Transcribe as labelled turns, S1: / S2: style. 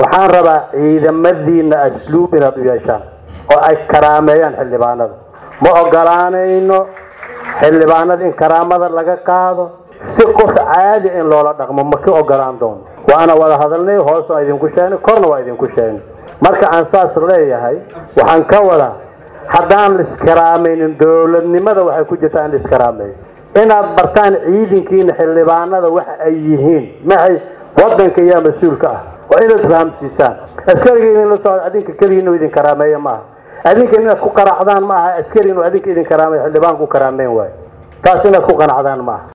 S1: waxaan rabaa ciidamadiina asluub inaad u yeeshaan oo ay karaameeyaan xildhibaanada ma ogolaanayno xildhibaanada in karaamada laga qaado si qof caadi in loola dhaqmo ma ka ogolaan doono waana wada hadalnay hoos waa idinku sheegnay korna waa idinku sheegnay marka aan saas leeyahay waxaan ka wadaa haddaan la iskaraamaynin dowladnimada waxay ku jirtaa in la iskaraameeyo inaad bartaan ciidankiina xildhibaanada waxa ay yihiin maxay wadanka iyo mas-uulka ah waa inaad fahamsiisaan askariga idin la socdo adinka keliya inuu idin karaameeyo maaha adinka inaad ku qanacdaan ma aha askari inuu adinka idin karaameeyo xildhibaan ku karaameyn waayo taas inaad ku qanacdaan maaha